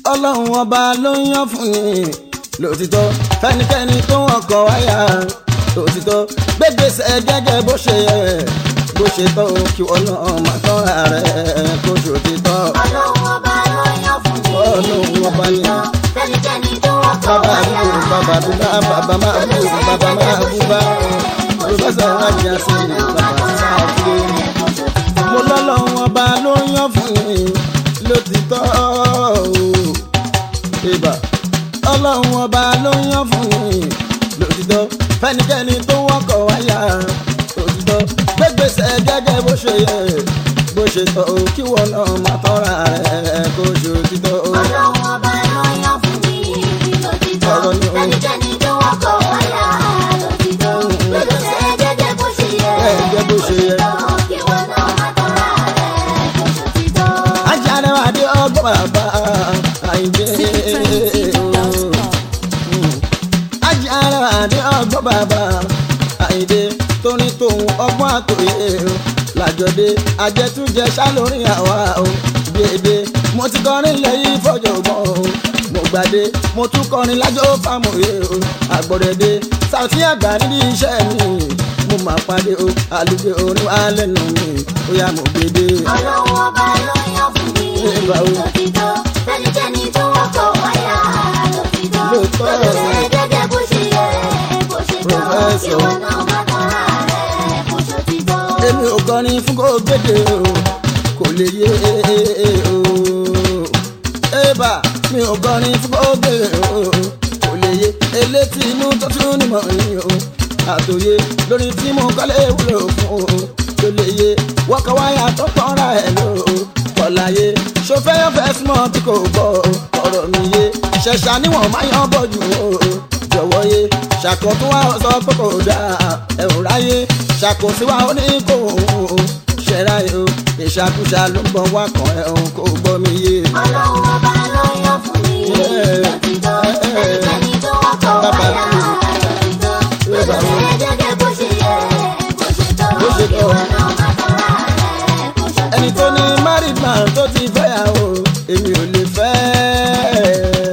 ọlọ́run ọba ló ń yàn fún ni lòtítọ́ fẹ́nikẹ́ni tó wọ́n kọ̀ wáyà lòtítọ́ gbégbèsè gẹ́gẹ́ bó ṣe yẹ bó ṣe tọ́ kí wọ́n náà má tọ́ra rẹ̀ kó ṣòtítọ́. ọlọ́run ọba ló yàn fún mi. Ọlọ́run ọba ni. fẹ́nikẹ́ni tó wọ́n kọ̀ bàbá wáyà. àbúrò bàbá àbúrò bàbá máa bú bàbá máa bú bá pòfẹ́sọ̀ rájà sí ni bàbá sáà kúrò mo lọ́lọ́run ọba ló ń yàn fún mi lótìtọ́ ìbà ọlọ́run ọba ló ń yàn fún mi lótìtọ́ fẹ́nikẹ́ni tó wọ́kọ̀ wáyà lótìtọ́ gbégbèsè gẹ́gẹ́ bó ṣe yẹ bó ṣe tọ́ o kí wọn náà má tọ́ra rẹ̀ kó ṣe òtítọ́ o. ọlọ́run ọba ló yàn fún mi. lòtítọ́ Ọ̀rọ̀ ni o. fẹ́nikẹ́ni tó wọ́n kọ̀ wáyà. lòtítọ́ gbèsè gẹ́gẹ́ bó ṣe yẹ. Gẹ́gẹ́ bó ṣe yẹ. Òtítọ́ kí wọ́n náà má tọ́ra rẹ̀ kó ṣòtítọ́. ajáde wa dé ọgbọ́n bàbá àìdé. ajáde wa dé ọgbọ́n bàbá àìdé tóní tòun ọgbọ́n àtòyè o làjọdé ajẹtújẹ sálórí àwa o gbèdé mo ti kọrin lẹ́yìn fọjọgbọn o mo gbàdé mo tún kọrin lájọ fámòye o àgbọ̀dẹ̀dẹ sàtí àgbà nídìí iṣẹ́ mi mo máa pàdé o àlùgbé orin wa lẹ́nu mi ó yá mo gbèdé. ọlọ́run ọba ló yàn fún mi. Ìgbà wo? lòtítọ́ fẹ́nikẹ́ni tó wọ́n kọ̀ wáyà. lòtítọ́ Lóòótọ́. gbèsè gẹ́gẹ́ bó ṣe yẹ. bó ṣe tọ́ kí Professor. wọ́n náà má tọ́ra rẹ̀ kó ṣòtítọ́. èmi ò kọrin fún kó gbèdé o kò lè yé o ébà mi ò kọrin fún kó gbèdé o kò lè yé elétí inú tó tún nímọ̀ ni o àtòyé lórí tí mo kọ́lé wúlò fún o kò lè yé wọ́kọ̀ wáyà tó kọ́ra ẹ̀ lò ó kọ̀láyé ṣòfẹ́ ọ̀fẹ́ súnmọ́ tí kò gbọ́ ọ̀rọ̀ mi yé ṣẹ̀ṣà níwọ̀n máa yan bọ̀ jù o jọ̀wọ́ yé ṣàkóso wa sọ pé kò dáa ẹ̀ ò ráyé ṣàkóso wa ó ní kò ṣẹ̀ra ẹ̀ o ìṣàkóso ló ń bọ̀ wá kàn ẹ̀ o kò gbọ́ mi yé. ọlọ́run ọba ló yàn fún mi. Yeah. lòtítọ́ fẹ́nikẹ́ni tó wọ́n kọ̀ Bàbá wáyà. mi. lòtítọ́ Bàbá gbèsè mi. gẹ́gẹ́ bó ṣe yẹ. bó ṣe tọ́ Bó ṣe kí tọ́. wọ́n náà má tọ́ra rẹ̀ kó ṣòtítọ́. ẹni tó ní married man tó ti fẹ́yàwó èmi ò lè fẹ́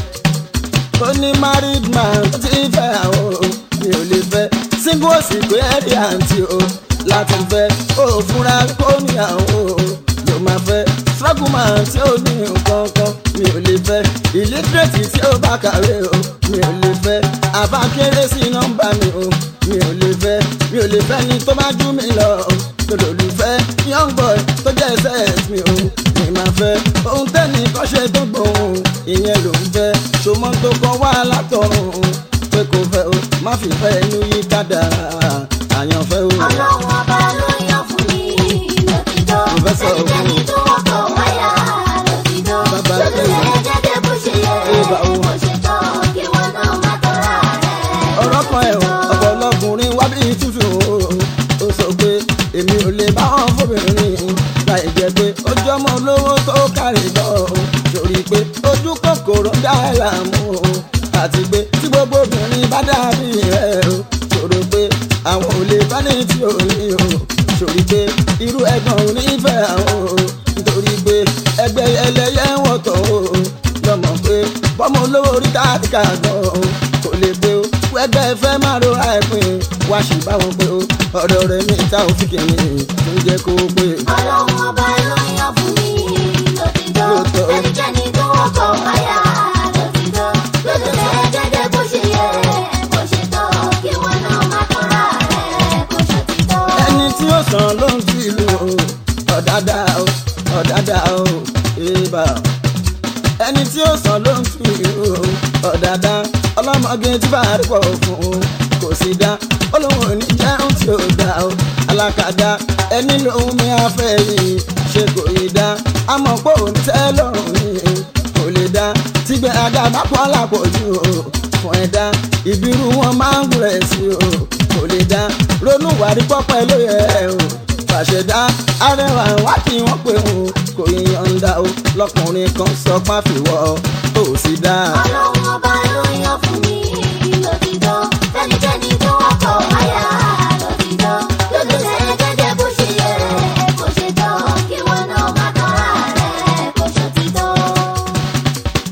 tó ní married man tó ti fẹ́yàwó mi ò lè fẹ́ single òsì pé ẹ̀rí àǹtí o láti fẹ́ ó fúnra kó níyàwó ló máa fẹ́ struggle man tí ó ní nǹkan kan mi ò lè fẹ́ illiterate tí ó bá kàwé o mi ò lè fẹ́ àbá kéré sí nọ́mbà mi o mi ò lè fẹ́ mi ò lè fẹ́ ni tó bá jú mi lọ lòlùfẹ́ young boy tó jẹ́ ss mi o mi máa fẹ́ ohun tẹ́ni kọ́ ṣe tó gbòòrùn ìyẹn ló ń fẹ́ ṣòmọ́ tó kọ́ wá látọ̀run pé kò fẹ́ o má fi fẹ́ inú yí kádàrá àyànfẹ́ o. ọlọ́run ọba ló yàn fún mi. lòtítọ́ Professor fẹ́nikẹ́ni tó wọ́n kọ̀ wáyà. lòtítọ́ Bàbá gbèsè mi. gẹ́gẹ́ bó ṣe yẹ. Ìbà wo? bó ṣe tọ́ kí wọ́n náà má tọ́ra rẹ̀ kó ọ̀rọ̀ kan ẹ̀ ọ̀pọ̀ lọkùnrin wá bí tútù o ó sọ pé èmi ò lè bá wọn fóbìnrin láì jẹ́ pé ojú ọmọ olówó tó kárí lọ torí pé ojú kòkòrò dá ẹ̀ láàmú o àti pé tí gbogbo obìnrin bá dàbí rẹ̀ o ṣòro pé àwọn ò lè bá ní tí ò ní o sórí pé irú ẹ̀gbọ́n ò ní fẹ́ àwọn o nítorí pé ẹgbẹ́ ẹlẹ́yẹ ń wọ̀tọ̀ o lọ́mọ pé bọ́mọ olówó orí táàtìkà gan o kò lè gbé o wẹ́gbẹ́ fẹ́ máa rora ẹ̀pin wá sí báwọn pé o ọ̀dọ̀ rẹ̀ mi ta òfin kìíní tó ń jẹ́ kó o pé. ọlọ́run ọba ló yàn fún mi. lòtítọ́ Lóòótọ́. fẹ́nikẹ́ni tó wọ́n kọ̀ wáyà. lòtítọ́ gbèsè gẹ́gẹ́ bó ṣe yẹ. bó ṣe tọ́ kí wọ́n náà má tọ́ra rẹ̀ kó ṣòtítọ́. ẹni tí ó sàn ló ń fi ìlú o ọ̀dàdà o ọ̀dàdà o ìbà ẹni tí ó sàn ló ń fi ìlú o ọ̀dàdà ọlọ́mọge tí bá rí pọ̀ fún o kò sí dá olóhùn ò ní jẹun tí ó dá o alákàdá ẹni lòun mi afẹ́ yìí ṣe kò yí dá àmọ́ pé òun tẹ́ lọ́rùn ni kò lè dá tígbẹ́ aga bá pọ́n lápọ̀jù o fún ẹ̀dá ìbírú wọn máa ń gùn rẹ̀ sí o kò lè dá ronú wàrí pọ́pẹ́ ló yẹ o fàṣẹdá arẹwà wá kí wọ́n pé o kò yíyọ̀ǹda o lọkùnrin kan sọ páfíwọ́ tó sì dá. ọlọ́run ọba ló yàn fún mi. lòtítọ́ fẹ́nikẹ́ni tó wọ́n kọ̀ wáyà. lòtítọ́ gbèsè gẹ́gẹ́ bó ṣe yẹ. bó ṣe tọ́ kí wọ́n náà má tọ́ra rẹ̀ kó ṣòtítọ́.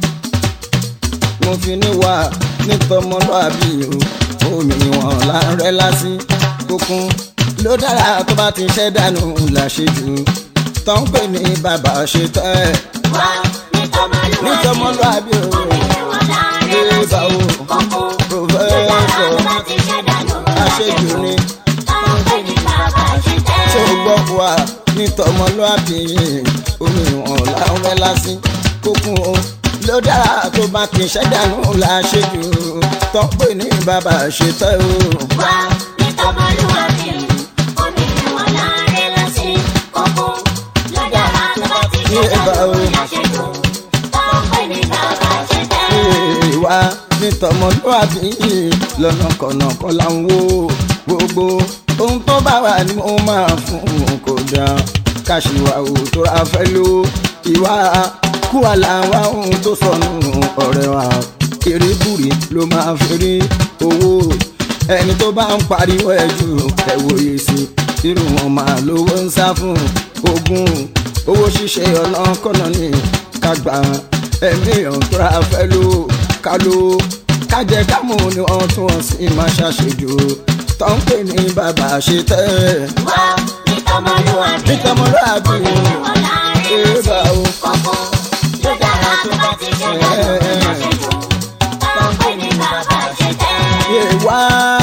tọmọlúàbí o omi wọn là ń rẹ́ lásì kókún ló dára tó bá ti ṣẹ́ dànù làṣejù tó ń pè ní bàbá ṣe tẹ́ ẹ̀ wá ní tọmọlúwàbí. ní tọmọlúàbí o obìnrin wọn láàrin Ẹ bá lọ́sí o. kókó. Professor. ló dára tó bá ti ṣẹ́ dànù àṣejù ni táwọn pè ní bàbá ṣe tẹ́. tó gbọ́ wá ní tọmọlúàbí omi wọn là ń rẹ́ lásì kókún o ló dára tó bá ti ṣẹ́ dànù làṣejù tó ń pè ní bàbá ṣe tẹ́ o. wá ní tọmọlúwàbí. obìnrin wọn láàrin lọ́sí kókó. ló dára tó bá ti ṣẹ́ Ẹ bá o. dànù láṣejù táwọn pè ní bàbá ṣe tẹ́. ìwà nítọmọlúwàbí lọ́nà kọ̀nàkọ́ là ń wò gbogbo ohun tó bá wà ní mo máa fún un kò dá káṣíwá ò tó ra fẹ́ ló ìwà kúwà làwọn ohun tó sọnù ọ̀rẹ́ wa kérébùrì ló máa fi rí owó ẹni tó bá ń pariwo ẹ̀ jù ẹ̀ wòye sí irú wọn máa lówó ń sá fún ogún owó ṣíṣe ọ̀nà kọ́nà ní kágbá ẹ̀mí ọ̀tọ́ra fẹ́ ló ká ló kájẹ kámú ni wọ́n tún wọ́n sì máa ṣàṣejù tó ń pè ní bàbá ṣe tẹ́ wá ní tọmọlúwàbí. ní tọmọlúwàbí obìnrin wọn láàrin ẹ bá lọ́sí o kókó. ló dára tó bá ti ṣẹ́ dànù láṣejù táwọn pè ní bàbá ṣe tẹ́. yé wá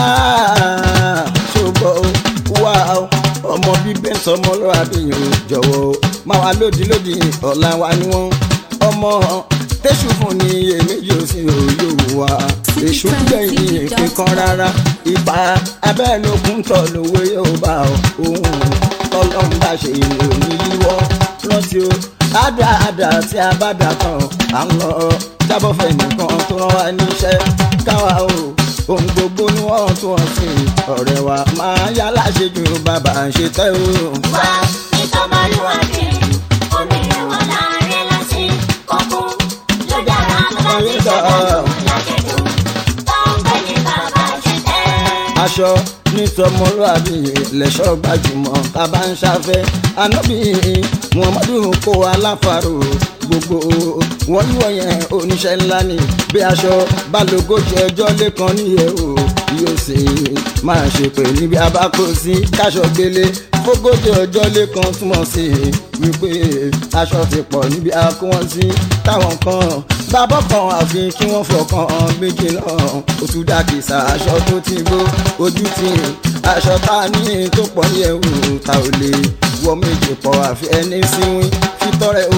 ṣùgbọ́n wá ọmọ bíbẹ́ sọmọlúwàbí yìí jọ̀wọ́ máa wá lódì lódì ọ̀la wa ni wọ́n ọmọ tẹ́sù fún ni èméjì ò sí òye wà èṣù gbẹ̀yìn kíkan rárá ipa abẹ́ẹ̀lógún tọ̀ lówó yóò bá òun tọ́lọ́run bá ṣe ìlú òní yíwọ́ rántí o àdáàdá tí a bá dà tán à ń lọ jábọ̀ fẹ́ nìkan tó rán wa níṣẹ́ káwa o ohun gbogbo ni wọ́n tún wọ́n sí ọ̀rẹ́ wa máa yá láṣejù bàbá ń ṣe tẹ́ o. wá ní tọmọlúwàbí. obìnrin wọn láàrin lọ́sí kókó. ló dára tó bá ti ṣẹ́ dànù láṣejù táwọn pè ní bàbá ṣe tẹ́. aṣọ nítọmọlúàbí lẹṣọ gbajúmọ̀ tá a bá ń ṣàfẹ́ anábì muhammadu kó aláfàrò gbogbo wọn yíwọ yẹn oníṣẹ́ ńlá ni bí aṣọ balógójì ọjọ́ lẹ́kan níyẹ̀ o yóò sì máa ṣe pé níbi abákò sí káṣọ gbélé fógójì ọjọ́ lẹ́kan túmọ̀ sí wípé aṣọ ti pọ̀ níbi akó wọn sí táwọn kan bàbá kan àfi kí wọ́n fọkàn méjì náà ó tún dákìsà aṣọ tó ti gbó ojú ti aṣọ tá a ní tó pọ̀ ní ẹ̀wù ta ò lè wọ méjì pọ̀ àfi ẹni síwín fitọ́rẹ o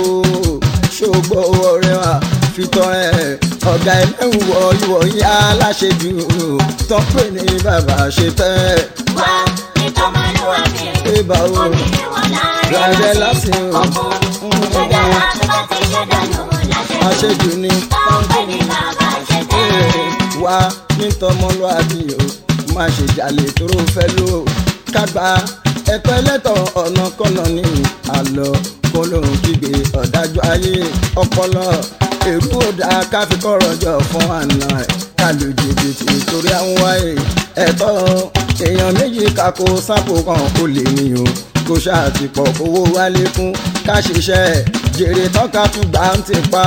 ṣògbọ́ ọ̀rẹ́ wa fitọ́rẹ ọ̀gá ẹlẹ́wù wọ ìwọ̀ yá láṣejù tó ń pè ní bàbá ṣe tẹ́ wá ní tọmọlúwàbí. ẹ bá o obìnrin wọn láàrin rárẹ̀ lọ́sí láti kókó. ló dára tó bá ti ṣẹ́ dànù láṣejù àṣejù ni. táwọn pè ní bàbá ṣe tẹ́. wá nítọmọlúàbí o má ṣe jalè tóró fẹ́ ló kágbá ẹ̀tọ́ ẹlẹ́tọ̀ ọ̀nà kọ́nà ní àlọ́ kó lóun kígbe ọ̀dájú ayé ọpọlọ èrú òdà káfíkọ̀rọ̀ jọ fún àná ẹ̀ kálù jìbìtì torí àwọn wáyé ẹ̀tọ́ èèyàn méjì kakó sápò kan ó lè ní o kó ṣàtìpọ̀ owó wálé fún ká ṣiṣẹ́ jèrè tán ká tún gbà ń tipa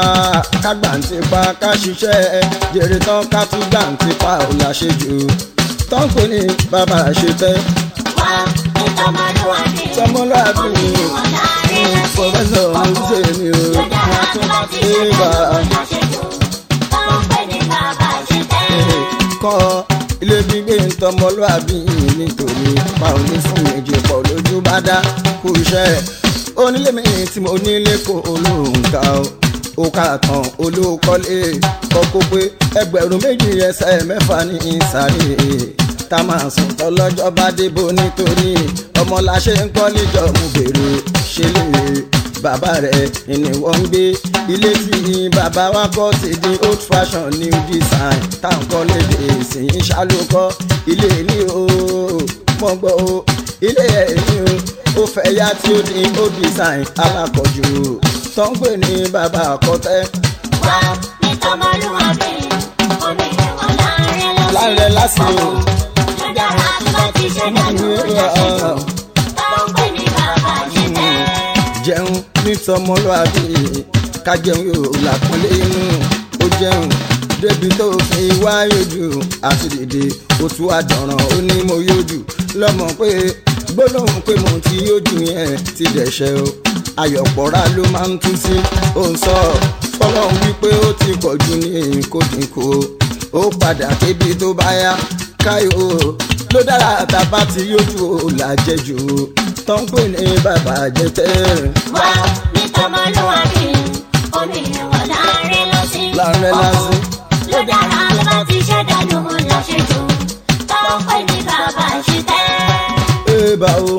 ká gbà ń tipa ká ṣiṣẹ́ jèrè tán ká tún gbà ń tipa ò láṣejù tán pè ní bàbá ṣe tẹ́ wá ní tọmọlúwàbí. tọmọlúàbí obìnrin wọn láàrin lọ́sí pọfẹsọ ọ̀húnṣe mi o ló dára tó bá ti ṣẹ́ ìbá dànù láṣejù táwọn pè ní bàbá ṣe tẹ́. kọ́ ilé gbígbé ń tọmọlúàbí nítorí pa òní fún méjì pọ̀ lójú bá dá kú iṣẹ́ onílé mi tí mo nílé kó olóǹkà o ó kà tán olóòkọ́lé kọ́kọ́ pé ẹgbẹ̀rún méjì ẹsẹ̀ mẹ́fà ní ìsàlẹ̀ tá máa sùn tọ́lọ́jọ́ bá débò nítorí ọmọ la ṣe ń kọ́ níjọ́ mú bèrè ṣe lè bàbá rẹ̀ ni wọ́n ń gbé ilé tí bàbá wa kọ́ ti di old fashion new design táǹkọ́ lédè sí ń ṣàlùkọ́ ilé ní o mọ̀ gbọ́ o ilé ẹ̀ ní o ó fẹ́ yá tí ó di old design alákọ̀jù tó ń pè ní bàbá àkọ́tẹ́ wá ní tọmọlúwàbí. obìnrin wọn láàrin lọ́sí láàrẹ̀ lásìkò ló dára tó bá ti ṣẹ́ dànù láṣejù táwọn pè ní bàbá ṣe tẹ́. jẹun nítọmọlúwàbí ká jẹun yóò làpọ́nlé inú ó jẹun débi tó fi wá yójú àti dìde òtún àdọ̀ràn ó ní mo yójú lọ́mọ pé gbólóhùn pé mo ti yójú yẹn ti dẹ̀ṣẹ̀ o ayọ̀pọ̀ra ló máa ń tú sí ó ń sọ fọlọ́run wípé ó ti pọ̀ jù ní kò dínkù o ó padà débi tó bá yá káyọ̀ o ló dára tàbá ti yójú o làjẹjù o tó ń pè ní bàbá jẹtẹ́ wá ní tọmọlúwàbí omi ìwọ̀n láàrin lọ́sí. Láàrin lọ́sí. ló dára ló bá ti ṣẹ́dánù láṣejù tó ń pè ní bàbá ṣìtẹ́. Eba o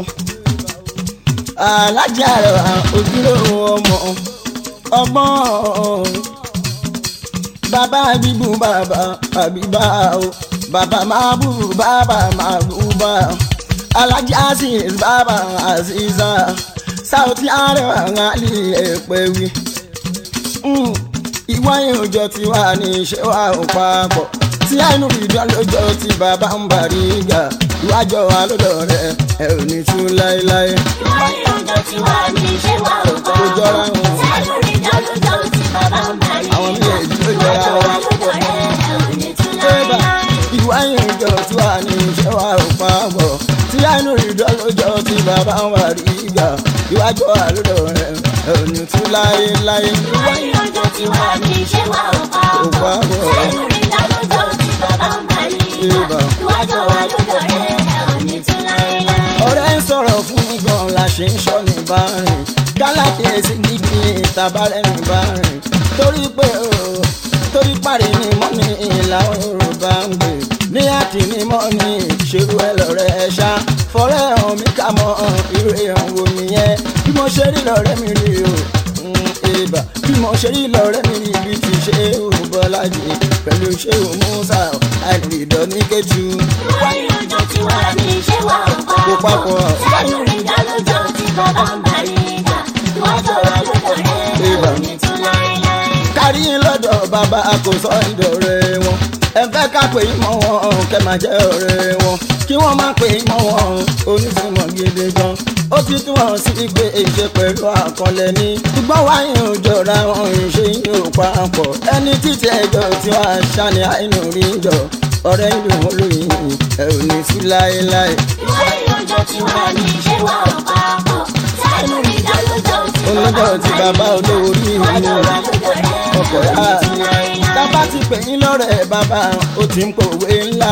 alájà rẹ̀ ojúlówó ọmọ ọmọ bàbá bíbú bàbá àbíbá o bàbá máa bú bàbá máa bú bá alájà aziz bàbá aziza sáùtì àrẹwà ńlá ẹ̀pẹ̀ wí ìwà ìròjọ tí wà ní iṣẹ́ wa ò papọ̀ tí àìnú ìjọ lójọ tí bàbá ń bàrí ìgbà ìwájọ wa lọ́dọ̀ rẹ̀ ẹ ò ní tú láéláé. ìwọ ìrọ̀jọ́ tí wà ní ṣé wà ó kọ́. Ó jọra wọn. sẹ́nu rí dọ́lódọ́ tí bàbá ń bá rí. Àwọn méjèèjì ló jọra ìwájọ́ wa wọn. lọ́dọ̀ rẹ̀ ẹ̀ ò ní tún Eba láéláé. ìwà ìròjọ tí wà ní iṣẹ́ wa ò papọ̀ tí àìnú ìjọ lójọ tí bàbá ń bàrí ìgbà ìwájọ wa lọ́dọ̀ rẹ̀ ẹ ò ní tú láéláé. ìwọ ìrọ̀jọ́ tí wà ní ṣé wà ó kọ́. Ó papọ̀. sẹ́nu rí dọ́lódọ́ tí bàbá ń bá rí. Eba. ìwájọ́ wa lọ́dọ̀ rẹ̀ ẹ̀ ò ní tún láéláé. ọ̀rẹ́ ń sọ̀rọ̀ fún mi gan la ṣe ń sọ ní bárìn gálákìyèsí gidi ìtàbárẹ̀ ní bárìn torí pé o torí parí ni mọ́ ní ìlànà yorùbá ń gbé ní àti ní mọ́ ní ṣerú ẹ lọ́rẹ́ ẹ ṣá fọ́rẹ́ hàn mí ká mọ́ irú èèyàn wo nìyẹn bí mo ṣe rí lọ́rẹ́ mi rí o ìbà bí mo ṣe rí lọ́rẹ́ mi rí bí ti ṣe òun bọ́lájì pẹ̀lú ṣé òun musa àìrìdọ́ ní kẹ́tù ìwọ ìrọ̀jọ́ tí wà ní ṣé wà ó kọ́. kó papọ̀. sẹ́nu rí dọ́lódọ́ tí bàbá ń bá rí. ìwájọ́ wa lọ́dọ̀ rẹ̀ ẹ̀ ò ní tún láéláé. kárí lọ́dọ̀ bàbá kò sọ ìdọ̀rẹ́ wọn ẹ fẹ́ ká pè é mọ́ wọn kẹ́ máa jẹ́ ọ̀rẹ́ wọn kí wọ́n má pè é mọ́ wọn onísìmọ̀ gidi gan ó ti tún wọn sí pé ìṣe pẹ̀lú àkọlẹ̀ ní ṣùgbọ́n wáyé ò jọra wọn ìṣe yìí ò papọ̀ ẹni títí ẹjọ́ tí wàá ṣàní àìnú rí jọ ọ̀rẹ́ ìlú wọn lóyìn ẹ ò ní sí láéláé ìwọ ìrọ̀jọ́ tí wà ní ṣé wà ó papọ̀. sẹ́nu rí dọ́lódọ́ tí olójó ti bàbá olówó rí ìwájọ́ inú wa lọ́dọ̀ rẹ̀ ọkọ̀ ẹ̀ ò yá ní tún láéláé. tábà ti pè yín lọ́rẹ̀ bàbá ó ti ń pòwe ńlá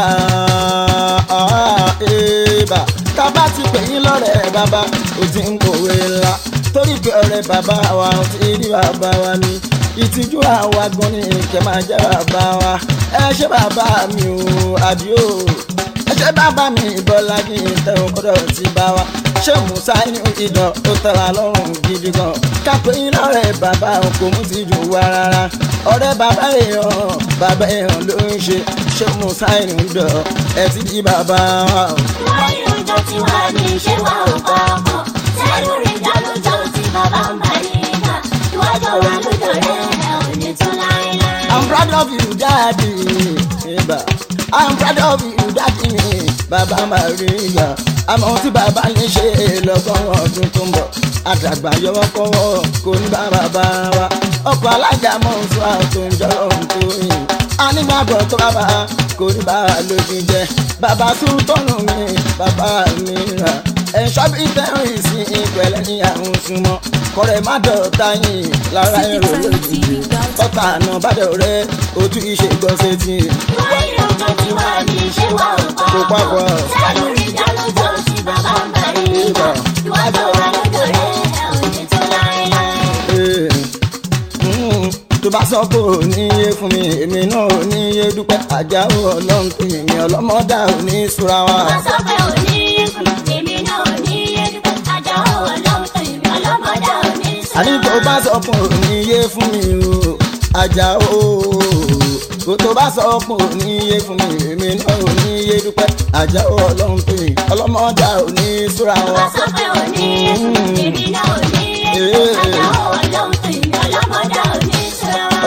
ẹ̀ẹ́bà tábà ti pè yín lọ́rẹ̀ bàbá ó ti ń pòwe ńlá torí pé ọ̀rẹ́ bàbá wa ó ti rí bàbá wa ní ìtìjú àwa gan ni kẹ máa jẹ́ bàbá wa ẹ ṣé bàbá mi ò àdìo ẹ ṣé bàbá mi bọ́lá kí n tẹ̀wọ́n kọ́dọ̀ ti bá wa ṣé musa inú ìdán ó tẹ̀wá lọ́rùn gidi gan kápẹ́ yín lọ́rẹ̀ bàbá kò mú ti jù wá rárá ọ̀rẹ́ bàbá èèyàn bàbá èèyàn ló ń ṣe ṣé musa inú ìdán ẹ ti di bàbá wa. ìwọ ìrọ̀jọ́ tí wà ní ṣé wà ó papọ̀. sẹ́nu rí dọ́lódọ́ tí bàbá ń bá rí. ìwájọ́ wa lọ́dọ̀ rẹ̀ ẹ̀ ò ní tún láéláé. I'm proud of you daddy Eba. I'm proud of you daddy bàbá Maria àmọ́ tí bàbá ní ṣe lọ́gọ́rùn ọdún tó ń bọ̀ àdàgbà yọwọ́ kọ́wọ́ kò ní bá bàbá wa ọkọ̀ alájà mọ̀ ń sọ àtò ń jọ ohun tó yìn anígbàgbọ́ tó bàbá kò ní bá a lójú jẹ bàbá tún tọ́nù mi bàbá mi rà ẹ̀ṣọ́ bí tẹ́rù ìsìn ìpẹ̀lẹ́ ní àwọn súnmọ́ kọ́rẹ́ má dọ̀ta yìí lára èrò lójijì ọ̀tá àná bàdẹ̀ rẹ̀ ojú iṣẹ́ gbọ́sẹ̀ tì í. ìwọ ìrọ̀jọ́ tí wà ní ṣé wà ó Kò papọ̀. sẹ́nu rí dọ́lódọ́ tí bàbá ń bá rí. Ìbà. ìwájọ́ wa lọ́dọ̀ rẹ̀ ẹ̀ ò ní tún láéláé. Ee, mm, tó bá sọ pé ò ní yé fún mi èmi náà ò ní yé dúpẹ́ àjáwó ọlọ́run pé èmi ọlọ́mọdá ò ní súra wa. wọ́n sọ pé ò ní yékùn èmi náà ò ní yé dúpẹ́ àjà òwò lọ́wọ́ tó ìmọ̀ ọlọ́mọdé ò ní sọ. àní tó bá sọ pé ò ní yé fún mi o àjáwó kò tó bá sọ pé ò ní yé fún mi èmi náà ò ní yé dúpẹ́ àjáwó ọlọ́run pé ọlọ́mọdá ò ní súra wa. wọ́n sọ pé ò ní yékùn èmi náà ò ní yé dúpẹ́ àjà òwò lọ́wọ́ tó ìmọ̀ ọlọ́mọdé ò ní sọ.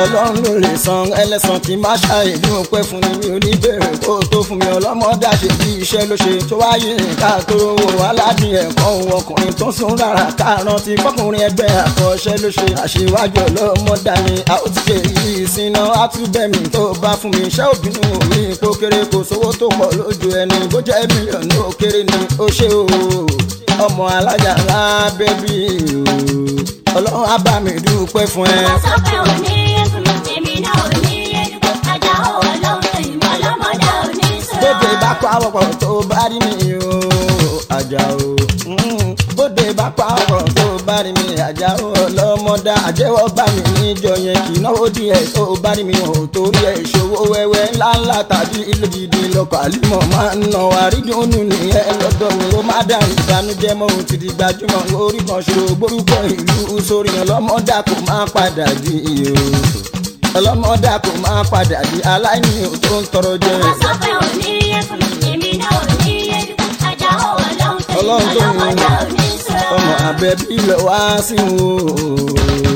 ọlọ́run ló lè san ẹlẹ́sàn kí má ṣàìdí òpẹ́ fún mi mi ò ní bèrè kó tó fún mi ọlọ́mọdé àṣẹ bí iṣẹ́ ló ṣe tó wáyé ká tó rówó aládìí ẹ̀kọ́ òun ọkùnrin tó sún rárá káàrán ti kọkùnrin ẹgbẹ́ àkọọ́ṣẹ́ ló ṣe àṣewájú ọlọ́mọdá ni a ó ti ṣe yìí síná á tún bẹ̀ mí tó bá fún mi iṣẹ́ òbínú mi kó kéré kò sówó tó pọ̀ lójú ẹni bó jẹ́ mílíọ̀nù ó kéré ni ó ṣe o ọmọ alájà ńlá bẹ́bí o ọlọ́run á bá mi dúpẹ́ fún ẹ. Wọ́n sọ pé ò ní ẹkùn, èmi náà ò ní ẹdùn. Ajá ò ọlọ́run tó ìmọ̀ ọlọ́mọdé ò ní sọ̀rọ̀. bóde bá pa ọ̀pọ̀ tó bá rí mi o àjà o mm, bóde bá pa ọ̀pọ̀ tó bá rí mi àjà o ọlọ́mọdá àjẹwọ́ bá mi níjọ yẹn kì í náwó díẹ̀ tó bá rí mi ò torí ẹ̀ ṣòwò wẹ́wẹ́ ńláńlá tàbí ìlú gidi lọkọ̀ àlùmọ̀ máa ń nà wá rí dùnú nìyẹn lọ́dọ̀ mi ó má dàrú ìbànújẹ́ mọ́ ohun ti di gbajúmọ̀ orí kan ṣòro gbórúkọ ìlú sórí ọlọ́mọdá kò má padà di iyo ọlọ́mọdá kò má padà di aláìní ò tó ń tọrọ jẹ. Wọ́n sọ pé ò ní ẹkùn, èmi náà ò ní ẹdùn. Ajá ò ọlọ́run tó ìmọ̀ Ọlọ́run tó ní ọlọ́mọdé ò ní sọ̀rọ̀. ọmọ abẹ́bí lọ wá sí o.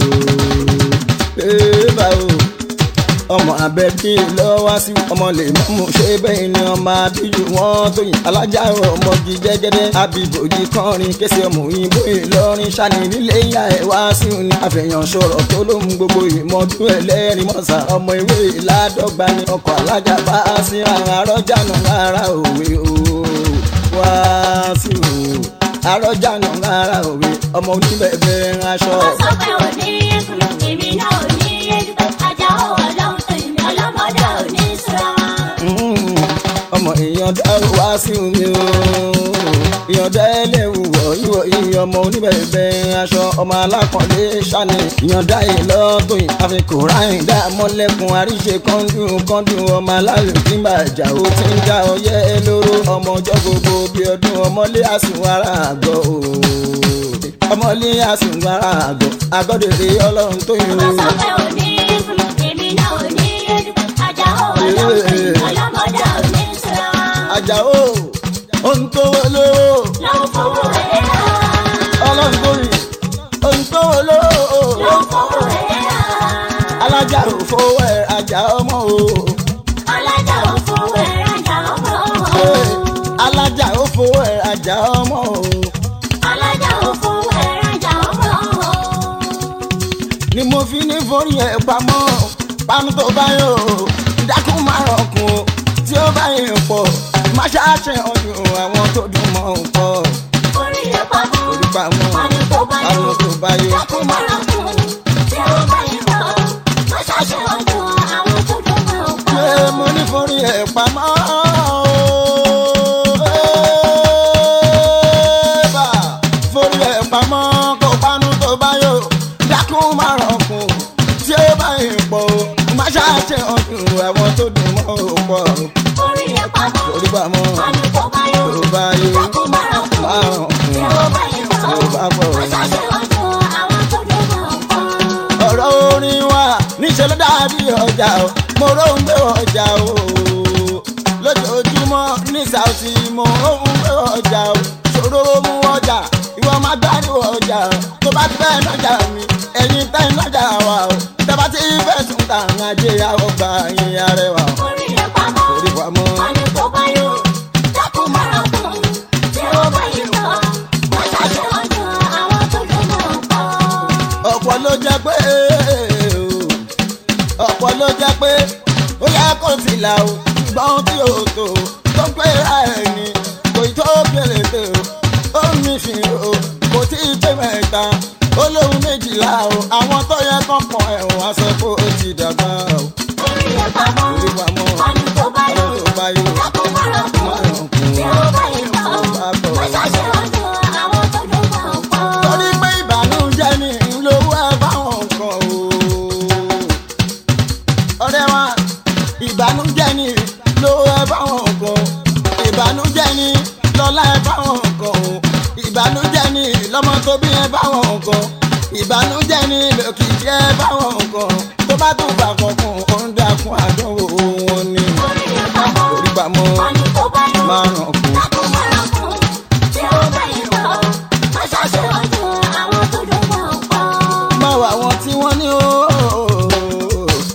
Bébà o. ọmọ abẹ́bí lọ wá sí ọmọ lè mú ṣe bẹ́ẹ̀ ni ọmọ abíyù wọn tó yìn alájà ọmọge jẹ́gẹ́dẹ́ abibòjì kọrin kése ọmọ òyìnbó ìlọrin ṣáni nílé ìyá ẹ̀ wá sí ni àfẹ̀yàn sọ̀rọ̀ tó ló ń gbogbo ìmọ̀tún ẹlẹ́rìí mọ̀sá ọmọ ìwé ìládọ́gba ni ọkọ̀ alájà bá sí ara rọ́jà náà rárá òwe o wá sí o àrọ́jà náà rárá òwe ọmọ oníbẹ̀bẹ̀ aṣọ. Wọ́n sọ pé ò ní ẹkùn, èmi náà ò ní ẹdùn. Ajá ò ọlọ́run tó ìmọ̀ ọlọ́mọdé ò ní sọ̀rọ̀. Mm, ọmọ èèyàn dárò wá sí omi o èèyàn dá ẹlẹ́wù wọ̀ ìwọ̀ ìyẹn ọmọ oníbẹ̀bẹ̀ aṣọ ọmọ alákànlé ṣáni èèyàn dá ìlọ́tò yìí àfikún ráyìn dá mọ́lẹ́kùn àríṣe kọ́ńdún kọ́ńdún ọmọ aláyò tí ń bàjá ó ti ń já ọyẹ́ lóró ọmọ ọjọ́ gbogbo bí ọdún ọmọlé àsùnwárà àgọ́ o ọmọlé àsùnwárà àgọ́ àgọ́dèrè ọlọ́run tó yẹ Wọ́n sọ o. pé ò ní ẹkùn, èmi náà ò ní ẹdùn. Ajá ò ọlọ́run tó ìmọ̀ ọlọ́mọdé ò ní sọ̀rọ̀. àjàó ohun tó wọlé o. Lọ́wọ́ fowó ẹ̀ rà. ọlọ́run tó yìn ohun tó wọlé o. Lọ́wọ́ fowó ẹ̀ rà. alájà ò fowó ẹ̀ ajá ọmọ o. Alájà ò fowó ẹ̀ rajà ọmọ. alájà ò fowó ẹ̀ ajá ọmọ o. Alájà ò fowó ẹ̀ rajà ọmọ. ni mo fi ní forí ẹ̀ pamọ́ pamọ́ tó bá yọ dákún má rọkùn o tí ó bá yẹn pọ̀ má ṣáṣe ọdún àwọn tó dùn mọ́ ò pọ̀ Orí ẹ̀ pamọ́. orí pamọ́ Wọ́n ní tó bá yọ. pamọ́ tó bá yọ. Dákun mọ́ra kún. Tí ó bá yẹ kọ́. Má ṣàṣe ọdún àwọn tó dùn mọ́ ọ̀pọ̀. ṣé mo ní forí ẹ̀ pamọ́ Ẹ́ẹ̀bà, forí ẹ̀ pamọ́ kó panu tó bá yọ dákún má rọkùn tí ó bá yẹn pọ̀ má ṣáṣe ọdún àwọn tó dùn mọ́ ò pọ̀ Orí ẹ̀ pamọ́. orí pamọ́ Wọ́n ní tó bá yọ. tó bá yọ Dákun mọ́ra kún. má rọkùn Tí ó bá yẹ kọ́. tí ó bá pọ̀. Má ṣàṣe ọdún àwọn tó dùn mọ́ ọ̀pọ̀. ọ̀rọ̀ orin wa níṣẹ́ ló dàbí ọjà o mo róhùn gbé ọjà o lójoojúmọ́ ní Saoty mo róhùn gbé ọjà o ṣòro mú ọjà ìwọ máa gbádùn ọjà o tó bá ti fẹ́ nájà mi ẹ̀yin tẹ́ nájà wa o tẹ́ bá ti fẹ́ tún ta àwọn ajé àwọn gbà yín arẹwà o. Orí ẹ̀ pamọ́. orí wa mọ́ Wọ́n ní tó bá yọ. Dákun mọ́ra kún. Tí ó bá yẹ kọ́. Má ṣàṣe ọdún àwọn tó dùn mọ́ ọ̀pọ̀. ọ̀pọ̀ ló jẹ́ pé ọ̀pọ̀ ló jẹ́ pé ó yẹ kó ti là o gbọ́n tí o tó tó pé ra ẹni kò ì tó kéré tó ó mi fi o kò tí ì pé mẹ́ta ó lóhun méjìlá o àwọn tó yẹ kán pọ̀ ẹ̀wọ̀n aṣọ kó o ti dàgbà o. Orí ẹ̀ pamọ́. orí wa mọ́ Wọ́n ní tó bá yọ. ọ̀rọ̀ tó bá yọ Dákun mọ́ra kún. Tí ó bá yẹ kọ́. Má ṣàṣe ọdún àwọn tó dùn mọ́ ọ̀pọ̀. torí pé ìbànújẹ́ ni lówó ẹ báwọn nǹkan o. ọ̀rẹ́ wa ìbànújẹ́ ni lówó ẹ báwọn nǹkan ìbànújẹ́ ni lọ́lá ẹ báwọn nǹkan o. ìbànújẹ́ ni lọ́mọ tó bí ẹ báwọn nǹkan ìbànújẹ́ ni lòkìkí ẹ báwọn nǹkan tó bá tún bá kankan ó ń dákun àdánwò wọn ni. Orí ẹ̀ pamọ́. orí pamọ́ Wọ́n ní tó bá yọ. máa ràn kú. Dákun mọ́ra kún. Tí ó bá yẹ kọ́. Má ṣàṣe ọdún àwọn tó dùn mọ́ ọ̀pọ̀. máa wà wọn tí wọ́n ní o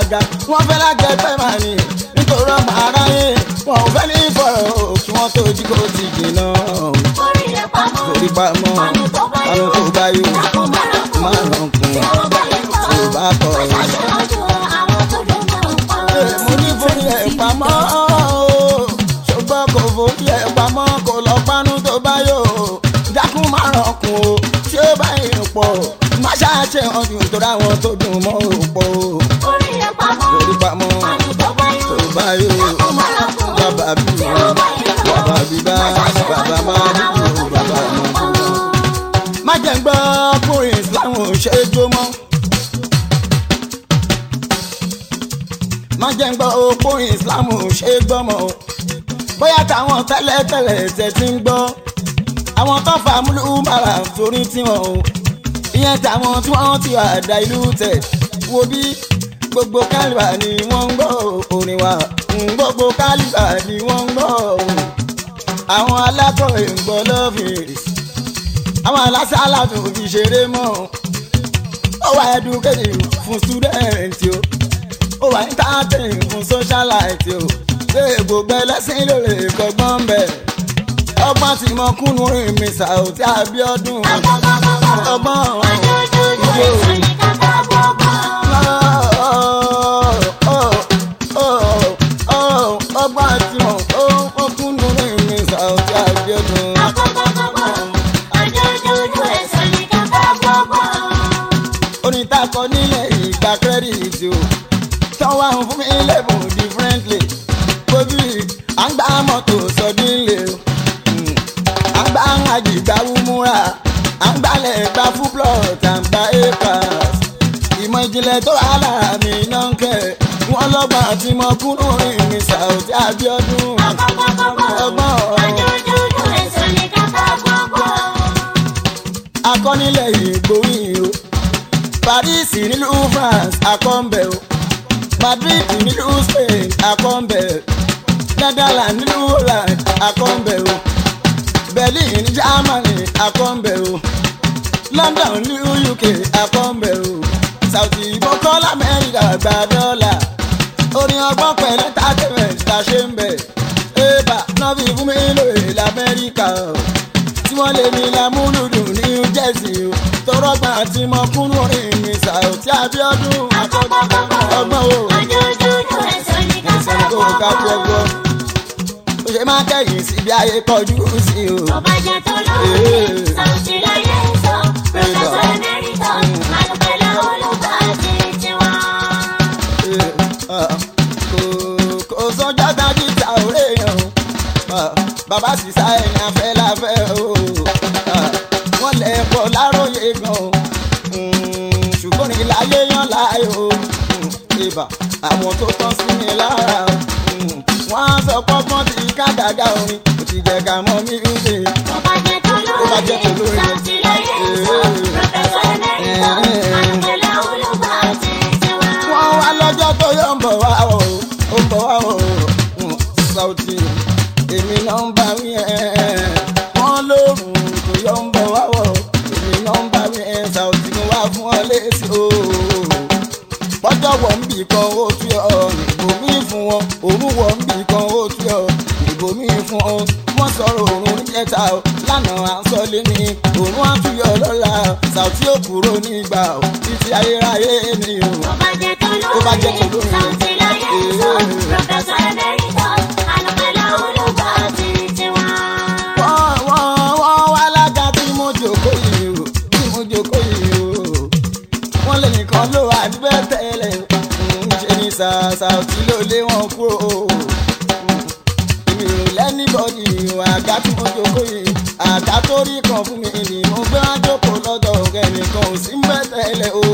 gbéraga wọ́n fẹ́ lájẹgbẹ́ máa ní nítorí ọmọ aráyé wọn ò fẹ́ ní ìfọ̀rọ̀ kí wọ́n tó jí kó ti jìnnà orí rẹ̀ pamọ́. orí pamọ́ Àánú tó bá àánú yọ. tó bá yọ Dákun má lọ kún. má ràn kún Tí ó bá yẹ kọ́. tí ò bá kọ̀ ọ́. Aṣáájú àwọn tó dùn mọ́ nǹkan. mo ní forí ẹ̀ pamọ́ o. ṣùgbọ́n kò forí ẹ̀ pamọ́ kò lọ pánú tó bá yọ dákun má ràn kún o tí ó bá yẹn pọ̀ má ṣáàṣe ọdún tó dáwọn tó dùn mọ́ òpó Orí rẹ̀ pamọ́. orí pamọ́ Àánú tó bá yọ. tó bá yọ Dákun má lọ kún. bàbá bí Tí ó bá yẹ kọ́. bàbá bí bá bàbá má dùn bàbá mọ́ má jẹ́ ń gbọ́ ọkùnrin islam ò ṣe é jó mọ́. má jẹ́ ń gbọ́ ọkùnrin islam ò ṣe é gbọ́ mọ́. bóyá táwọn tẹ́lẹ̀tẹ́lẹ̀ tẹ̀ ti ń gbọ́. àwọn tó fa múlù mara torí tiwọn o. ìyẹn táwọn tí wọ́n ti wà dá ìlú tẹ̀. wo bí gbogbo kálíbà ni wọ́n ń gbọ́ orin wa. gbogbo kálíbà ni wọ́n ń gbọ́. àwọn alákọ̀wé ń gbọ́ lọ́fíìsì àwọn alásàlá tó fi ṣeré mọ́ ó wà educated fún student o ó wà entertaining fún socialite o ṣé gbogbo ẹlẹ́sìn ló lè kọ́gbọ́n bẹ̀ ọgbọ́n tí mo kúnnú rìn mi Saoty Abiodun ọgbọ́n Ajójójó èso ní kàkà gbogbo. ọgbọ́n tí mo kúnnú rìn mi Saoty Abiodun. Ajójójó èso ní kàkà gbogbo. orin tá a kọ nílẹ̀ ìgbà kírẹ́dìtì o tán wá ń fún mi lẹ́bùn differently gbójú à ń gbá mọ́tò sọdínlé o Mm. à ń gbá àjìgbá wúmúra à ń gbálẹ̀ gba full plot à ń gba acres ìmọ̀ ìjìnlẹ̀ tó wà lára mi náà ń kẹ́ wọ́n lọ́gbọ̀n àti mọ kúrò rìn mi Saoty Abiodun ọgbọ́n Ajójójó èso ní kàkà gbogbo. akọ́nilẹ̀ ìgbóyìn o Paris nílùú France akọ́ńbẹ̀ o Madrid nílùú Spain akọ́ńbẹ̀ Netherlands nílùú Holland akọ́ńbẹ̀ o Berlin ní Germany akọ́ńbẹ̀ o London nílùú UK akọ́ńbẹ̀ o Saoty bọ́kọ́lá Amẹ́ríkà gba dọ́là orin ọgbọ́n pẹ̀lú entertainment ta ṣe ń bẹ̀ ébà náà fi fún mi lóye lamẹ́ríkà o tí wọ́n lè mi lámúlùdùn ní New Jersey o tọrọgbà tí mo kún lórí mi Saoty Abiodun ọgbọ́n o Ajójójó èso ní ẹsẹ̀ kàkà kó o ká fi gbogbo. ọgbọ́n ó ṣe máa kẹ́yìn sí bí ayé kọjú sí o. Tó bá jẹ́ tó lórí, Saoty láyé sọ, Professor Emeritus, Alùpẹ̀lẹ̀ olùkọ́ àti tiwọn. Eh, ah, kò- kò sọjọ́ dájú ta òré yẹn o Ah, bàbá sísá ẹ̀yìn afẹ́ láfẹ́ o Ah, wọ́n lẹ̀ pọ̀ láròyé gan o Mm, ṣùgbọ́n ní láyé yan láàyò o Mm, ibà àwọn tó tán sí mi lára o Mm, wọ́n á sọ pọ́pọ́n tí ká gàgà orin kò ti jẹ́ ká mọ́ mi ń dè. Tó bá jẹ́ tó bá jẹ́ tó lórí, lórí. Saoty láyé sọ, Professor Emeritus, Alùpẹ̀lẹ̀ olùkọ́ àti tiwọn. wọ́n wá lọ́jọ́ tó yọ ń bọ̀ wá o ó ń bọ̀ wá o Mm, Saoty èmi náà ń bá wí ẹ̀ wọ́n lóòrùn tó yọ ń bọ̀ wá o èmi náà ń bá wí ẹ̀ Saoty mo wá fún ọ létí o bọ́jọ́ wọ̀ ń bì kan ó tú ọ ìbò mi fún wọn òun wọ̀ ń bì kan ó tú ọ ìbò mi fún ọ wọ́n sọ̀rọ̀ òun níjẹta o lánàá à ń sọ lé ní òun á tún yọ lọ́la Saoty ó kúrò nígbà o títí ayérayé ni o. Tó bá jẹ́ tó bá jẹ́ tó lórí, lórí. Saoty láyé sọ, Professor Emeritus, Alùpẹ̀lẹ̀ olùkọ́ àti tiwọn. wọ́n wọ́n wọ́n wá lága tí mo jòkó yìí o tí mo jòkó yìí o wọ́n lè nìkan ló wà níbẹ̀ tẹ́lẹ̀ ń ṣe ní Saoty ló lé wọn kúrò o èmi ò lẹ́nìbọ̀dì àga tí mo jòkó yìí àga tó rí kan fún mi ni mo gbé wá jókòó lọ́dọ̀ ẹnìkan ò sí ń bẹ̀ tẹ́lẹ̀ o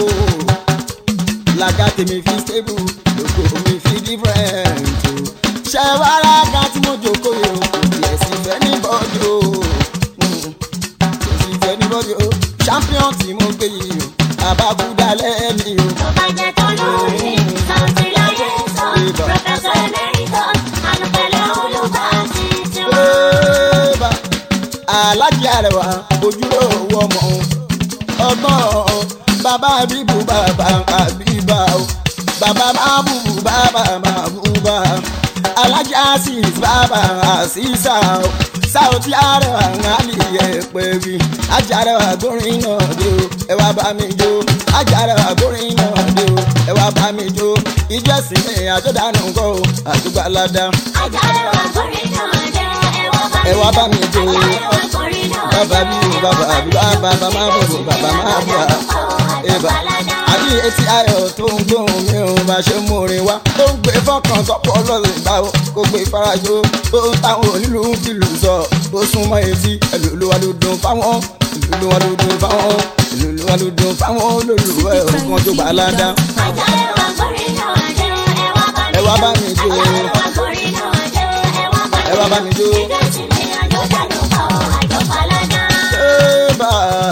làgà tèmi fi stable lóko mi fi different o ṣe wá lága tí mo jòkó yìí o kò tiẹ̀ sí fẹ́ ní bọ́dì o Mm. kò sí fẹ́ ní bọ́dì o champion tí mo gbé yìí o àbábúdá lẹ́ẹ̀mí o. Tó bá jẹ́ tó lórí, Saoty láyé sọ, Professor Emeritus, Alùpẹ̀lẹ̀ olùkọ́ àti tiwọn. Eba, alájí àrẹwà ojúlówó ọmọ ọgbọ́n bàbá bíbù bàbá àbíbá o bàbá máa bùbù bàbá máa bùbà alájà sis bàbá àṣìṣà o sáwọ́tì àrẹwà ńlá pẹ́ bí ajára gbórin náà dé o ẹ wá bá mi jó ajára gbórin náà dé o ẹ wá bá mi jó ìjọ ẹ̀sìn mi àjọdánù kọ́ o àdúgbò aládá Àjàrẹwà kọrin náà dé, ẹ wá bá mi jó Àjàrẹwà kọrin náà bàbá mi ò bàbá mi bàbá bàbá má bò bò bàbá má bà ẹbà àbí etí ayọ̀ tó ń gbóhùn mi ò bá ṣe mú orin wá tó ń gbé fọkàn tọ́pọ̀ lọ́sẹ̀ ìgbà o kó gbé farajó tó ń táwọn onílù ń fìlù sọ tó súnmọ́ etí ẹlòlúwa ló dùn fáwọn ẹlòlúwa ló dùn fáwọn ẹlòlúwa ló dùn fáwọn olólùwẹ̀ òkan tó gbà ládàá Àjàrẹwà kọrin náà dé, ẹ wá bá mi jó Àjàrẹwà kọrin náà dé, ẹ wá bá mi jó. Ìjọsìn mi àjọdánù kọ́ àjọpaládá. Eba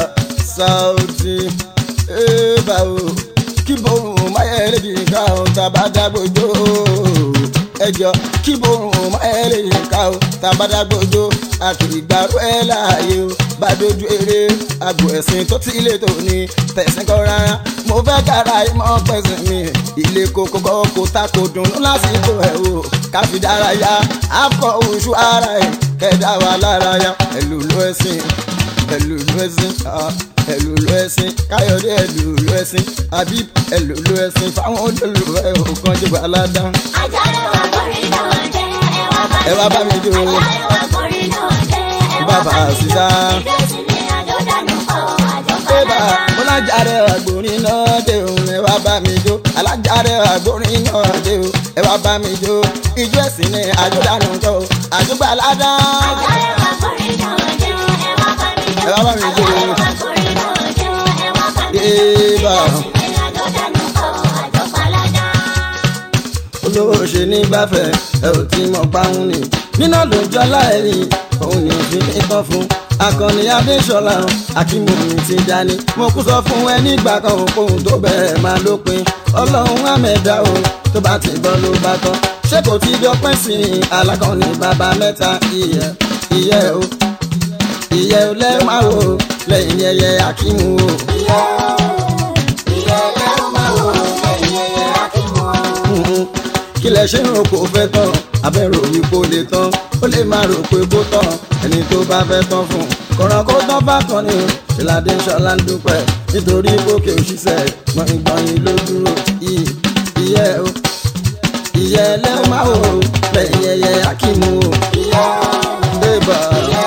Sauti Eba o kí borun máyẹ̀lẹ̀ yìí ká o tàbádàgbòjò ẹjọ́ kí borun máyẹ̀lẹ̀ yìí ká o tàbádàgbòjò àkìgbàrú ẹ̀ láàyè o bá dojú eré àgbò ẹ̀sìn tó ti ilé tó ní tẹ̀sán kọ́ rárá mo fẹ́ kára ìmọ̀ pẹ̀sìn mi ilé kókó kọ́ kó ta kó dùnú lásìkò ẹ̀ o káfí dárayá akọ oṣù ara ẹ̀ kẹ́dá wa lára yá ẹ̀lùlù ẹ̀sìn ẹ̀lùlù ẹ̀sìn ah, ẹ̀lùlù ẹ̀sìn káyọ̀dé ẹ̀lùlù ẹ̀sìn habib ẹ̀lùlù ẹ̀sìn fáwọn olólùfẹ́ òkan jẹ́ gbàládá Àjàrẹwà kọrin náà dé, ẹ wá bá mi jó Àjàrẹwà kọrin náà dé, bàbá àṣìṣà Ìjọsìn mi àjọdánù kọ́ bébà àjọpaládá. mọ́lájàre àgbòrin náà dé o ẹ wá bá mi jó alájàre àgbòrin náà dé o ẹ wá bá mi jó ijó ẹ̀sìn ni àjọdánù kọ́ o àjọgbàládá Àjàrẹwà kọrin náà dé, ẹ wá bá mi jó Àjàrẹwà kọrin náà dé, ẹ wá bá mi jó. bébà. Ìjọsìn mi àjọdánù kọ́ àjọpaládá. olówó ṣe ní gbáfẹ́ ẹ ò tí mọ̀ páhùn ni nínà lójú aláìní òun ni òfin ní tán fún akọni adéṣọlá akínmọ̀mí ti dání mo kú sọ fún ẹ nígbà kan òkòhùn tó bẹ̀rẹ̀ máa lópin ọlọ́run àmẹ́dá o tó bá ti bọ́ ló bá tán ṣé kò tí dọ́pẹ́ sí i alákọ̀ọ́ni bàbá mẹ́ta ìyẹ́ ìyẹ́ o ìyẹ́ o lẹ́ẹ̀máa wò lẹ́yìn ẹyẹ akínmú o. Mhm. kí lẹ ṣe ń rò kó fẹ́ tán abẹ́rò wípé ó lè tán ó lè máa rò pé kó tán ẹni tó bá fẹ́ tán fún kọ̀ràn kó tán bá kan ni o ìlàdé ṣọlá ń dúpẹ́ nítorí gòkè òṣìṣẹ́ gbọ̀ngbọ̀nyìn ló dúró iyì ìyẹ́ o ìyẹ́ ẹlẹ́wọ̀n máa wò ó lẹ́yìn ẹyẹ akímù o bébà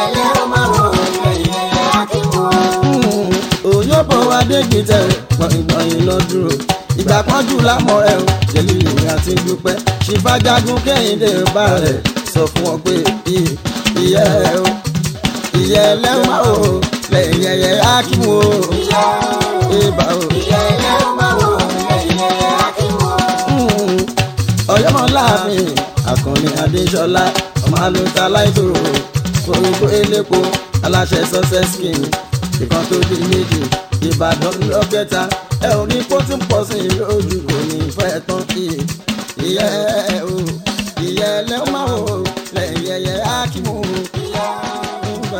òyìnbó adégbìtẹ̀ gbọ̀ngbọ̀nyìn ló dúró ìgbà kan jù lámọ̀ ẹ̀ o jẹ̀lí ìrìn àti dúpẹ́ ṣìfàjágún kẹ́hìndé bá rẹ̀ sọ fún ọ pé iyì ìyẹ́ o ìyẹ́ ẹlẹ́wọ̀n máa wò ó lẹ́yìn ẹyẹ akímù o bébà o. ọ̀yọ́mọláàfin àkànní adéṣọlá ọmọ alóta láìdòrò orúkọ elépo aláṣẹ success king ìkan tó di méjì ìbàdàn lọ́kẹta ẹ ò ní kó tí ń pọ̀ sí i lójú kò ní fẹ́ tán iye ìyẹ́ o ìyẹ́ lẹ́wọ̀n máa wò lẹ́yìn ẹ̀yẹ ákímù ńgbà.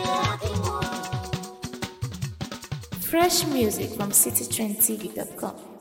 Fresh music from citytrendtv.com.